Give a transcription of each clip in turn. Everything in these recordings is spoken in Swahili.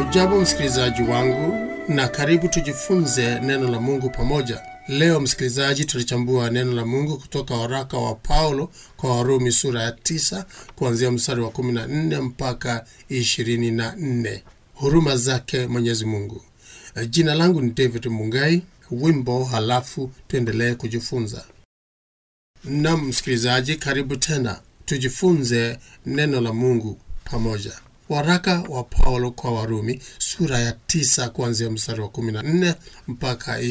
Hujambo msikilizaji wangu, na karibu tujifunze neno la Mungu pamoja. Leo msikilizaji, tulichambua neno la Mungu kutoka waraka wa Paulo kwa Warumi sura ya 9 kuanzia mstari wa 14 mpaka 24, huruma zake Mwenyezi Mungu. Jina langu ni David Mungai. Wimbo halafu tuendelee kujifunza. Nam msikilizaji, karibu tena tujifunze neno la Mungu pamoja. Waraka wa Paulo kwa Warumi sura ya tisa kuanzia mstari wa 14 mpaka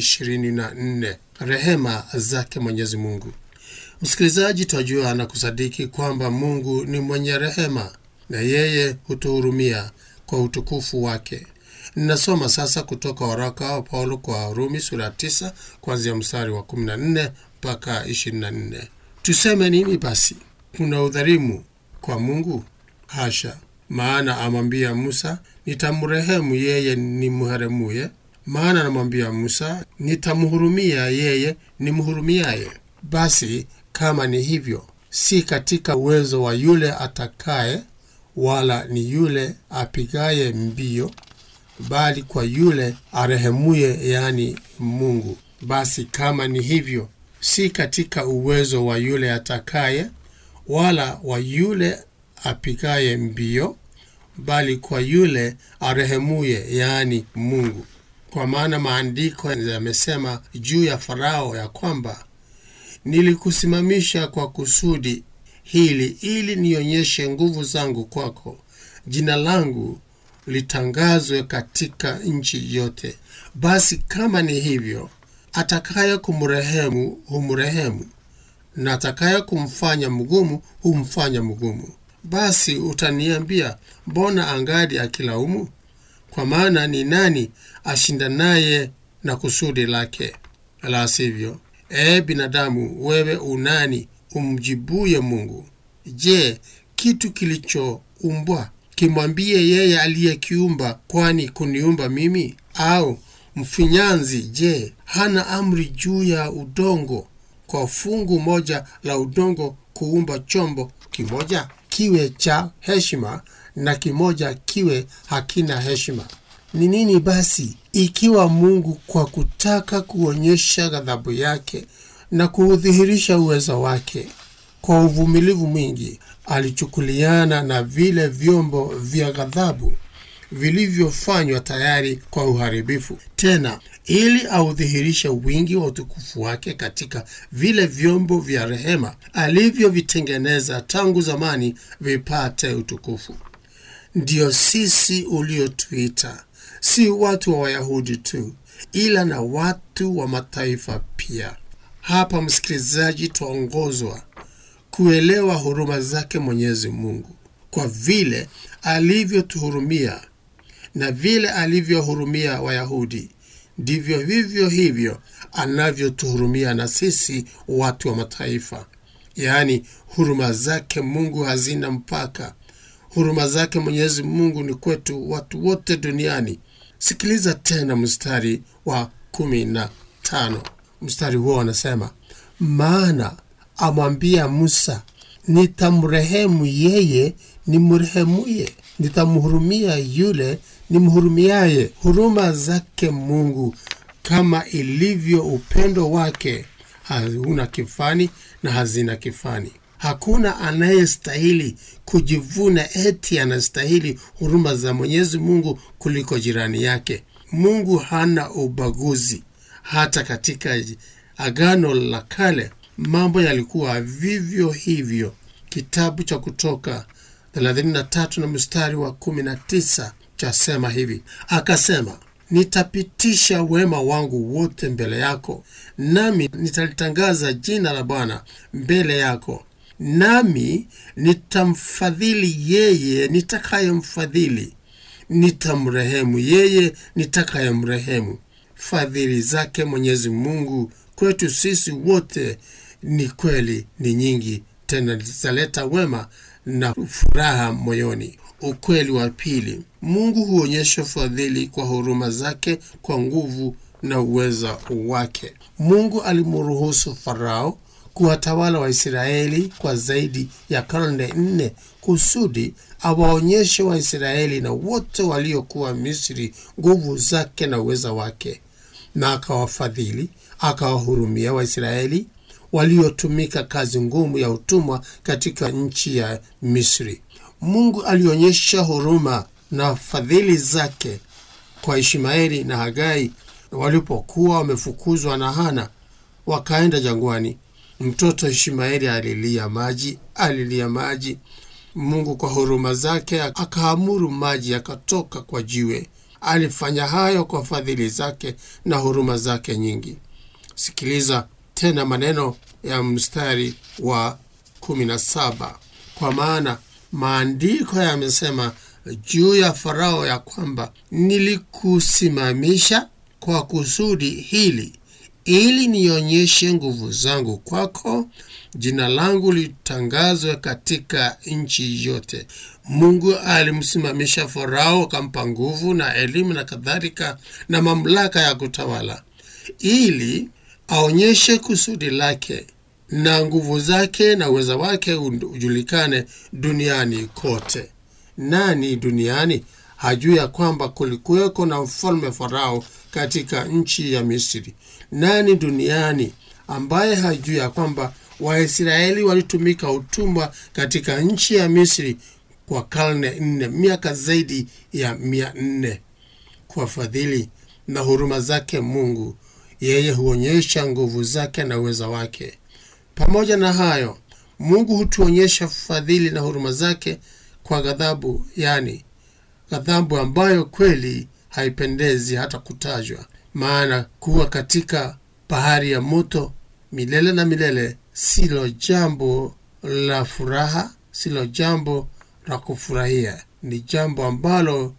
24. Rehema zake Mwenyezi Mungu. Msikilizaji, twajua na kusadiki kwamba Mungu ni mwenye rehema na yeye hutuhurumia kwa utukufu wake. Ninasoma sasa kutoka waraka wa Paulo kwa Warumi sura ya 9 kuanzia mstari wa 14 mpaka 24. Tuseme nini basi? Kuna udhalimu kwa Mungu? Hasha! Maana amwambia Musa, nitamrehemu yeye nimheremuye. Maana anamwambia Musa, nitamhurumia yeye nimhurumiaye. Basi kama ni hivyo, si katika uwezo wa yule atakaye, wala ni yule apigaye mbio, bali kwa yule arehemuye, yaani Mungu. Basi kama ni hivyo, si katika uwezo wa yule atakaye, wala wa yule apigaye mbio bali kwa yule arehemuye, yaani Mungu. Kwa maana maandiko yamesema juu ya Farao ya kwamba nilikusimamisha kwa kusudi hili, ili nionyeshe nguvu zangu kwako, jina langu litangazwe katika nchi yote. Basi kama ni hivyo, atakaye kumrehemu humrehemu, na atakaye kumfanya mgumu humfanya mgumu. Basi utaniambia, mbona angadi akilaumu? Kwa maana ni nani ashindanaye na kusudi lake? La sivyo, ee binadamu, wewe unani umjibuye Mungu? Je, kitu kilichoumbwa kimwambie yeye aliyekiumba, kwani kuniumba mimi? Au mfinyanzi, je, hana amri juu ya udongo, kwa fungu moja la udongo kuumba chombo kimoja kiwe cha heshima na kimoja kiwe hakina heshima. Ni nini basi ikiwa Mungu kwa kutaka kuonyesha ghadhabu yake na kuudhihirisha uwezo wake, kwa uvumilivu mwingi alichukuliana na vile vyombo vya ghadhabu vilivyofanywa tayari kwa uharibifu, tena ili audhihirishe wingi wa utukufu wake katika vile vyombo vya rehema alivyovitengeneza tangu zamani vipate utukufu. Ndiyo sisi uliotuita, si watu wa Wayahudi tu, ila na watu wa mataifa pia. Hapa msikilizaji, twaongozwa kuelewa huruma zake Mwenyezi Mungu, kwa vile alivyotuhurumia na vile alivyohurumia Wayahudi ndivyo vivyo hivyo anavyotuhurumia na sisi watu wa mataifa. Yaani, huruma zake Mungu hazina mpaka. Huruma zake Mwenyezi Mungu ni kwetu watu wote duniani. Sikiliza tena mstari wa kumi na tano. Mstari huo wanasema, maana amwambia Musa, nitamrehemu yeye nimrehemuye, nitamhurumia yule nimhurumiaye. Huruma zake Mungu kama ilivyo upendo wake hauna kifani na hazina kifani. Hakuna anayestahili kujivuna eti anastahili huruma za Mwenyezi Mungu kuliko jirani yake. Mungu hana ubaguzi. Hata katika Agano la Kale mambo yalikuwa vivyo hivyo. Kitabu cha Kutoka 33 na mstari wa 19 chasema hivi, akasema nitapitisha wema wangu wote mbele yako, nami nitalitangaza jina la Bwana mbele yako, nami nitamfadhili yeye nitakayemfadhili, nitamrehemu yeye nitakayemrehemu. Fadhili zake Mwenyezi Mungu kwetu sisi wote ni kweli, ni nyingi, tena zitaleta wema na furaha moyoni. Ukweli wa pili, Mungu huonyesha fadhili kwa huruma zake kwa nguvu na uweza wake. Mungu alimruhusu Farao kuwatawala Waisraeli kwa zaidi ya karne nne kusudi awaonyeshe Waisraeli na wote waliokuwa Misri nguvu zake na uweza wake, na akawafadhili, akawahurumia Waisraeli waliotumika kazi ngumu ya utumwa katika nchi ya Misri. Mungu alionyesha huruma na fadhili zake kwa Ishmaeli na Hagai walipokuwa wamefukuzwa na Hana wakaenda jangwani. Mtoto Ishmaeli alilia maji, alilia maji. Mungu kwa huruma zake akaamuru maji yakatoka kwa jiwe. Alifanya hayo kwa fadhili zake na huruma zake nyingi. Sikiliza tena maneno ya mstari wa kumi na saba kwa maana maandiko yamesema juu ya Farao ya kwamba nilikusimamisha kwa kusudi hili, ili nionyeshe nguvu zangu kwako, jina langu litangazwe katika nchi yote. Mungu alimsimamisha Farao, akampa nguvu na elimu na kadhalika na mamlaka ya kutawala, ili aonyeshe kusudi lake na nguvu zake na uweza wake ujulikane duniani kote. Nani duniani hajui ya kwamba kulikuweko na mfalme Farao katika nchi ya Misri? Nani duniani ambaye hajui ya kwamba Waisraeli walitumika utumwa katika nchi ya Misri kwa karne nne, miaka zaidi ya mia nne? Kwa fadhili na huruma zake Mungu, yeye huonyesha nguvu zake na uweza wake. Pamoja na hayo, Mungu hutuonyesha fadhili na huruma zake kwa ghadhabu, yani ghadhabu ambayo kweli haipendezi hata kutajwa. Maana kuwa katika bahari ya moto milele na milele silo jambo la furaha, silo jambo la kufurahia. Ni jambo ambalo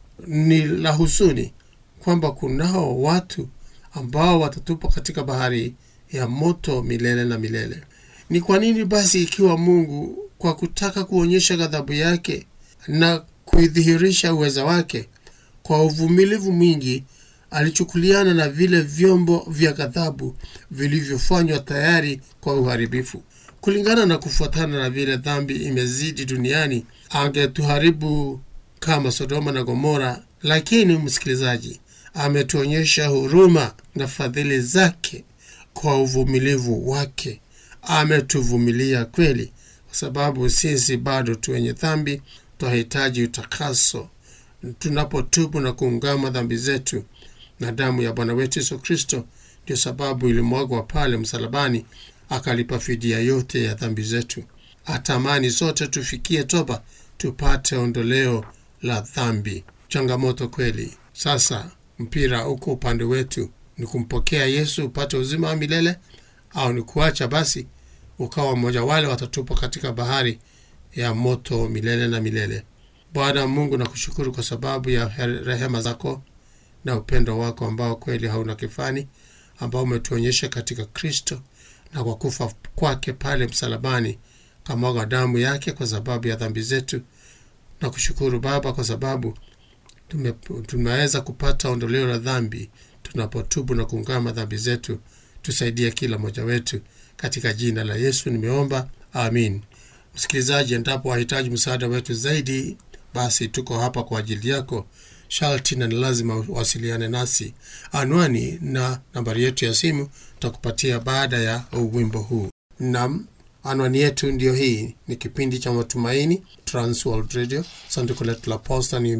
ni la huzuni kwamba kunao watu ambao watatupwa katika bahari ya moto milele na milele. Ni kwa nini basi, ikiwa Mungu kwa kutaka kuonyesha ghadhabu yake na kuidhihirisha uweza wake, kwa uvumilivu mwingi alichukuliana na vile vyombo vya ghadhabu vilivyofanywa tayari kwa uharibifu, kulingana na kufuatana na vile dhambi imezidi duniani, angetuharibu kama Sodoma na Gomora. Lakini msikilizaji, ametuonyesha huruma na fadhili zake kwa uvumilivu wake. Ametuvumilia kweli, kwa sababu sisi bado tu wenye dhambi, twahitaji utakaso. Tunapotubu na kuungama dhambi zetu na damu ya Bwana wetu Yesu Kristo, ndio sababu ilimwagwa pale msalabani, akalipa fidia yote ya dhambi zetu. Atamani sote tufikie toba, tupate ondoleo la dhambi. Changamoto kweli. Sasa mpira uko upande wetu, ni kumpokea Yesu upate uzima wa milele au ni kuacha basi ukawa mmoja wale watatupwa katika bahari ya moto milele na milele. Bwana Mungu, nakushukuru kwa sababu ya rehema zako na upendo wako ambao kweli hauna kifani, ambao umetuonyesha katika Kristo na kwa kufa kwake pale msalabani, kamwaga damu yake kwa sababu ya dhambi zetu. Nakushukuru Baba kwa sababu tume, tumeweza kupata ondoleo la dhambi tunapotubu na kuungama dhambi zetu. Tusaidie kila mmoja wetu katika jina la Yesu nimeomba, amin. Msikilizaji, endapo wahitaji msaada wetu zaidi, basi tuko hapa kwa ajili yako. Sharti na ni lazima wasiliane nasi. Anwani na nambari yetu ya simu tutakupatia baada ya wimbo huu. Nam, anwani yetu ndiyo hii. Ni kipindi cha Matumaini, Transworld Radio. Sanduku letu la posta ni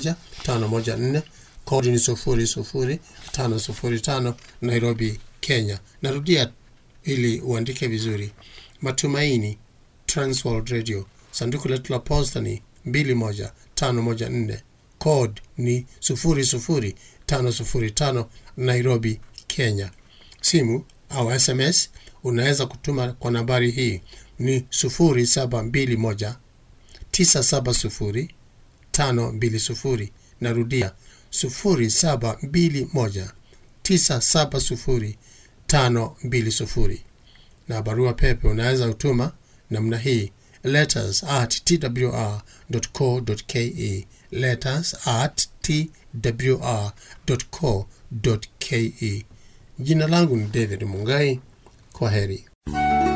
21514 kodi ni sufuri sufuri tano sufuri tano Nairobi, Kenya. Narudia ili uandike vizuri. Matumaini, Transworld Radio. Sanduku letu la posta ni 21514 code ni 00505 Nairobi, Kenya. Simu au SMS unaweza kutuma kwa nambari hii ni 0721 970 520. Narudia 0721 970 520. Na barua pepe unaweza kutuma namna hii letters at twr.co.ke letters at twr.co.ke. Jina langu ni David Mungai. Kwa heri.